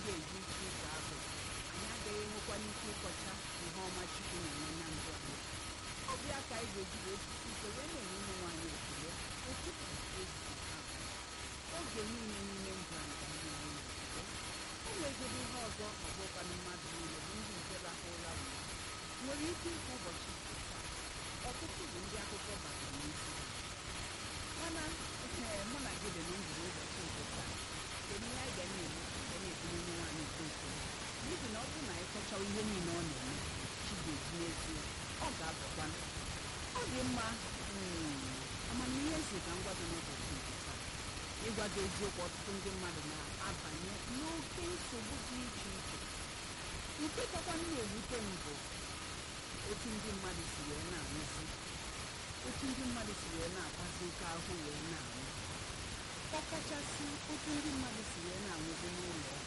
ga-eji isi ịkọ agụ anyị agaghị enwekwana ike ịkọcha ihe ọma chukwu na-eme na ndụ anyị ọ bụ ya ka anyị ga-eji wee jisi ike wee na-enye ụmụ nwaanyị ekele ụtụtụ ehihie abalị oge niile n'ime ndụ anyị ka anyị na-enye ekele o nwegoro ihe ọzọ ọbụkwanụ mmadụ niile bụ ndị nke rahụla ụra nwere ike ịbụ ụbọchị nke taa ọtụtụ bụ ndị akụkọ bara n'isi ha mana ee mụ na gị dị na ndụ n'ụbọchị nke taa kedu ihe anyị ga na-eme ga na-ebunye onye nwaanyị nke ekele n'ihi na ọ bụrụ na anyị kọchawa ihe niile ọ na-eme chi ga-eji n'ezie ọ ga-abọkwa ọ dị mma mm, amamihe si ka ngwa gị n'ụbọchị nke taa ịgwa gị eziokwu ọtụtụ ndị mmadụ na-abanye n'oke nsogbu dị iche iche nke kakwa na-ewute m bụ otu ndị mmadụ si wee na-anwụzi otu ndị mmadụ si wee na-akpazi oke ahụ wee na-anwụ ọkachasị otu ndị mmadụ si wee na-anwụzi n'ụlọ ọgwụ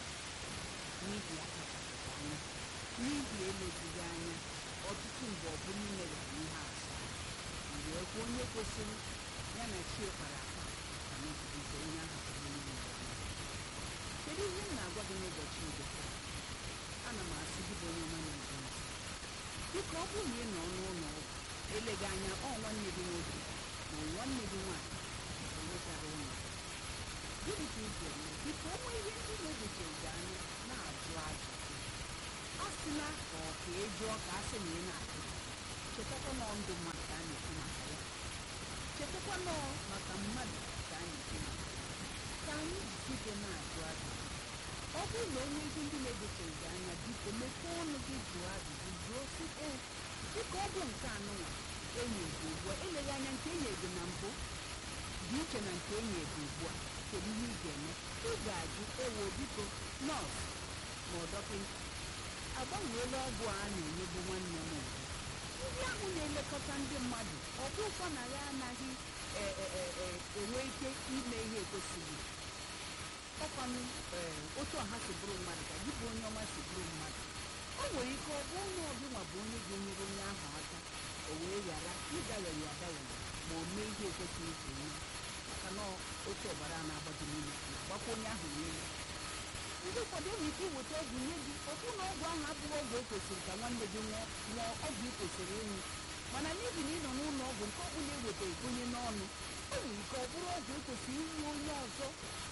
n'ihi akachapụta anya n'ihi elezighị anya ọtụtụ mgbe ọ bụrụ imeghara ihe asọ wee kwuo onye kwesịrị ya na chi kpara akpa ka n'obibize onye ahụ pụrụ n'ime ụwa. kedu ihe m na-agwa gị n'ụbọchị nke taa ana m asị gị bụ onye ọma na-ege ntị biko ọ bụrụ na ị nọ n'ụlọ ọgwụ eleghị anya ọ nwanne gị nwoke ma ọ nwanne gị nwaanyị enwetara ụlọ gịnị ka ị ga-eme biko onwe ihe ndị na-egotere gị anya na-ajụ ajụjụ a sịla ka ọ ka ị jụọ ka a sị na ị na-ajụ chetakwa nọọ ndụ mmadụ ka a na-ekwu maka ya chetakwa nọọ maka mmadụ ka a na-ekwu maka ya ka anyị jisi ike na-ajụ ajụjụ ọ bụrụ na onwe ihe ndị na-egotere gị anya biko mepee ọnụ gị jụọ ajụjụ jụọ si ee dịka ọ bụ nke anụnwa enyi bụ ugbu a eleghị anya nke enyi ego na mbụ dị iche na nke enyi ego ugbu a kedu ihe ị ga-eme ị ga-ajụ ewo biko nọọsụ ma ọ dọkịta agbanweela ọgwụ a na-enyebu nwanne m ugbu ndị ahụ na-elekọta ndị mmadụ ọ bụ ụkwa na ya anaghị e- e- e- e- enwe ike ime ihe ekwesịghị ọkwanụ ee otu ọha si bụrụ mmadụ ka gị bụ onye ọma si bụrụ mmadụ o nwere ike ọ bụ onye ọbụla bụ onye ga-enyere onye ahụ aka o wee ghara ịdawere adawere ma o mee ihe ekwesịghị ka eme maka na otu ọbara a na-agbaji n'ime na-agbakwa onye ahụ n'ime ndị ụfọdụ enwere ike iweta ọgwụ nye gị ọbụ na ọgwụ ahụ abụghị ọgwụ o kwesịrị ka nwanne gị ṅụọ ṅụọ ọgwụ ị kwesịrị ịṅụ mana n'ihi na ị nọ n'ụlọ ọgwụ nke ọbụla ewetaghị onye n'ọnụ o nwere ike ọ bụrụ ọgwụ ekwesịrị inye onye ọzọ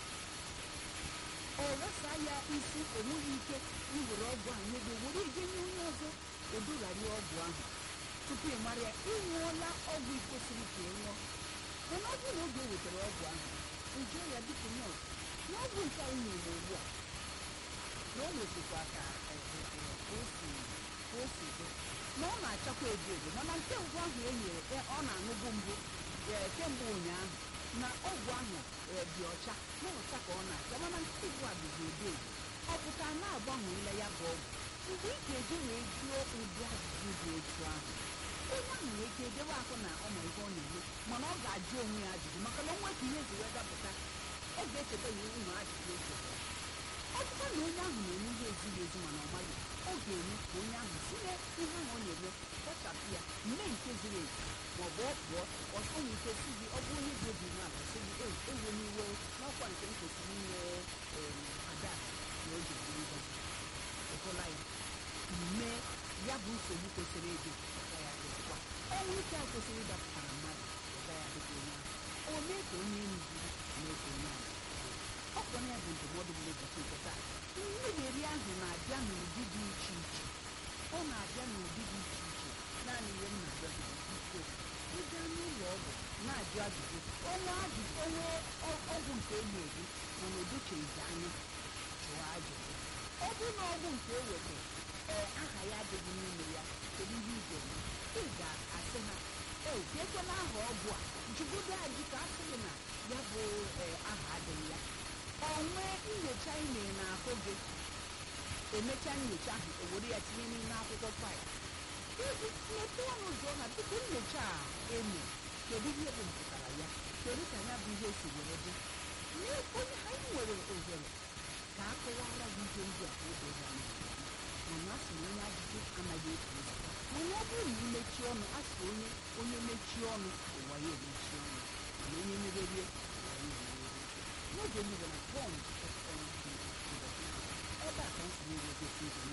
ọ ghasa ya isi enweghị ike iwere ọgwụ ahụ nye gị were ije nye onye ọzọ odogharịa ọgwụ ahụ tupu ị mara ya ị ṅụọla ọgwụ ị kwesịrị ka ị ṅụọ mana ọ bụrụ na oge o wetara ọgwụ ahụ njụọ ya dịka nọọsụ na ọgwụ nke anyị na-eme ugbu a na ọ na-esikwa ka eh, eh, eh, ka o si ka o si dị na ọ na-achakwa edo edo mana nke mbụ ahụ e nyere eh, ọ na-aṅụbụ mbụ eh, kemgbe ụnyaahụ na ọgwụ ahụ eh, dị ọcha na ọcha ka ọ na-acha mana nke ugbu a dịzi edo edo ọ pụta na-agbanweela ya bụ ọgwụ mgbe ị ga-eji wee jụọ ụdị ajụjụ dị otu ahụ onye ahụ nwere ike edewe ahụ na ọ ma ihe ọ na-eme mana ọ ga-ajụ onwe ya ajụjụ maka na onwe ka ihe ezi wee dapụta ọ ga-echeta ya ụmụ ajụjụ o chetara ọ bụkwa na onye ahụ na-eme ihe ezighị ezi mana ọ maghị ọ ga-eme ka onye ahụ si na ihe ahụ ọ na-eme kpọchapụ ya mee nke ziri ezi ma ọ bụ ọ pụọ ọsọ nwere ike si gị ọ bụ onye dị obi umeala si gị "Ee, ewe n'iwe n'ọkwa nke m kwesịrị inye em, ada na oge ziri ngozi ịhụla ya mee ya bụ nsogbu kwesịrị ịdị ọga ya dịkwa ọnwụ ike a kwesịrị ịdapụtara mmadụ ọga ya dịka onye ahụ o mee ka onye enyi gị mee ka onye ahụ ọ bụ ya bụ ndụmọdụ m n'ụbọchị nke taa mmeri ahụ na-abịa n'ụdị dị iche iche ọ na-abịa n'ụdị dị iche iche naanị ihe m na-abịa bụ biko ịga n'ụlọ ọgwụ na-ajụ ajụjụ ọnwa ajụjụ ọnwa ọ- ọgwụ nke enyi gị mana o docheghị anya jụọ ajụjụ ọ bụrụ na ọgwụ nke eweta ee aha ya adịghị n'ime ya kedu ihe ị ga-eme ị ga-asị ha ee ekwela aha ọgwụ a jụgodo ajụ ka a sị gị na ya bụ ee aha adịghị ya ọ nwee nyocha ị mere n'ahụ gị emechaa nyocha ahụ o were ya tinye n'ime akwụkwọ faịl iji mepee ọnụ ụzọ ha tupu nyocha a eme kedu ihe bụ mpụtara ya kedu ka ya bụ ihe si were dị Nye onye anyị nwere ohere ka a kọwara gị ihe ndị a ka o doo gị anya mana a sị na onye ajụjụ anaghị efu ụzọ mana ọ bụrụ na imechi ọnụ a sị onye onye mechie ọnụ ụwa ya emechi ọnụ mana onye mererie ụwa ya emerie n'oge niile na bọnd fm na-ewegosi ndụ